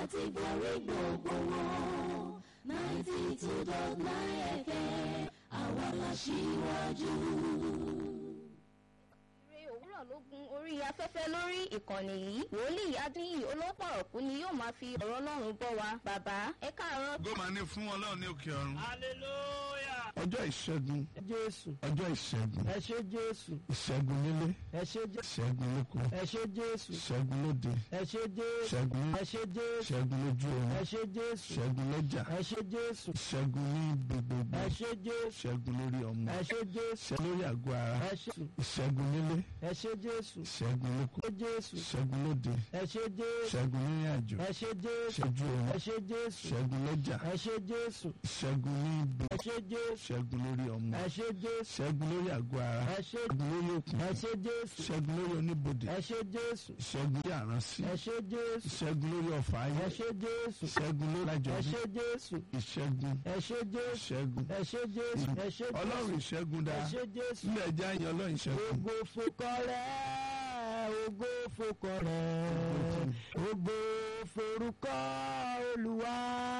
láti borí gbogbo wọn ninety two dot nine FM àwa la ṣíwájú. Ire òwúrọ̀ ló gun orí afẹ́fẹ́ lórí ìkànnì yìí. Wòlíì Adéyìn olópọ̀rọ̀kú ni yóò máa fi ọ̀rọ̀ Ọlọ́run bọ́ wa. Bàbá ẹ káàárọ̀. gómà ní fún ọlọ́run ní òkè ọ̀run. hallelujah. ọjọ́ ìṣẹ́gun jésù ọjọ́ ìṣẹ́gun ẹ ṣé jésù ìṣẹ́gun nílé ẹ ṣé jésù ìṣẹ́gun lóko ẹ ṣé jésù ìṣẹ́gun lóde ẹ ṣé jésù ìṣẹ́gun ẹ ṣé jésù ìṣẹ́gun lójú ẹ oorun ṣé jésù ìṣẹ́gun lọ́jà ẹ ṣé jésù ìṣẹ́gun ní ibi gbogbo ẹ ṣé jésù ìṣẹ́gun lórí ọmọ ẹ ṣé jésù ìṣẹ́gun lórí àgọ́ ara ẹ ṣé ìṣẹ́gun nílé ẹ ṣé jésù ìṣẹ́gun lóko ẹ jésù ìṣẹ́gun lóde ẹ ṣé jésù ìṣẹ́gun nírìn àjò ẹ ṣé jésù ìṣẹ́jú oorun ẹ ṣé jésù ìṣẹ́gun lọ́jà ẹ ṣé jésù ìṣẹ́gun ní ibi ẹ ṣé jésù ìṣẹ́gun lórí ọmọ ẹ ṣé jésù ìṣẹ́gun lórí àgọ́ ara ẹ ṣé ìṣẹ́gun lórí òkun ẹ ṣé jésù ìṣẹ́gun lórí oníbodè ẹ ṣé jésù ìṣẹ́gun lórí àránsí ẹ ṣé jésù ìṣẹ́gun lórí ọ̀fà ayé ẹ ṣé jésù ìṣẹ́gun lórí ẹ àjọ̀dún ṣé jésù ìṣẹ́gun ẹ ṣé jésù ìṣẹ́gun ẹ ṣé jésù ẹ ṣé ọlọ́run jésù ìṣẹ́gun ẹ dáa ṣé jésù ilé ẹja yan ọlọ́run ìṣẹ́gun ògo fokọ rẹ ògo fokọ rẹ ògo forúkọ olúwa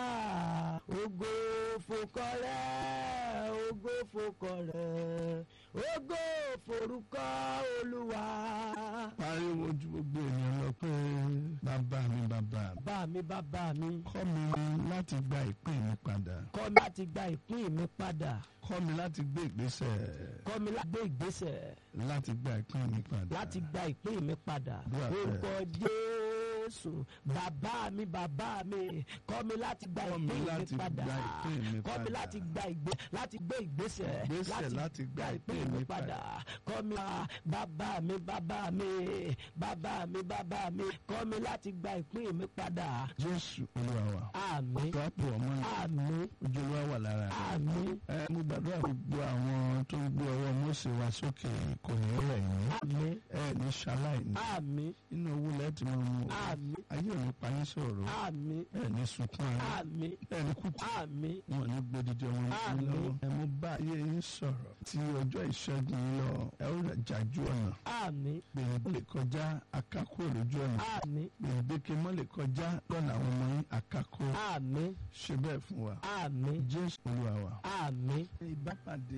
ògo fokọ rẹ ògo fokọ rẹ ògo forúkọ olúwa. pariwo ju gbogbo ènìyàn lọ pé bàbá mi bàbá mi bá mi bàbá mi kọ́ mi láti gba ìpín mi padà kọ́ mi láti gba ìpín mi padà kọ́ mi láti gbé ìgbésẹ̀ kọ́ mi láti gbé ìgbésẹ̀ láti gba ìpín mi padà láti gba ìpín mi padà Àdúrà bẹ́ẹ̀. orúkọ jésù bàbá mi bàbá mi kọ́ mi láti gba Kọ́ mi ìpín mi láti padà gba ìpín mi kọ́ mi padà. láti gba ìgbé láti gbé ìgbésẹ̀ Ìgbésẹ̀ láti gba ìpín mi padà kọ́ mi ah, bàbá mi bàbá mi bàbá mi bàbá mi kọ́ mi láti gba ìpín mi padà jésù olúwa wa àmín tọ́pù ọmọ rẹ̀ àmín ojú olúwa wà lára rẹ̀ àmín ẹ mo gbàdúrà gbogbo àwọn tó ń gbé ọwọ́ Mósè wá sókè kò ní rẹ̀ yín àmín ẹ ní ṣaláì ní àmín inú owó lẹ́ẹ̀tì máa mú o àmín ayé ò ní pa yín sọ̀rọ̀ àmín ẹ ní sunkún ara àmín ẹ ní kùtù àmín wọn ní gbódìdí ọmọ yín Àmín. lọ́wọ́ ẹ mo bá ayé yín sọ̀rọ̀ tí ọjọ́ ìṣẹ́gun yín lọ ẹ ó rẹ̀ jájú ọ̀nà àmín gbèrègbè lè kọjá akákó lójú ọ̀nà àmín gbèrègbèké mọ́ lè kọjá lọ́nà àwọn ọmọ yín akákó àmín ṣe bẹ́ẹ̀ fún wa àmín jésù olúwa wa. àmín. ìbápàdé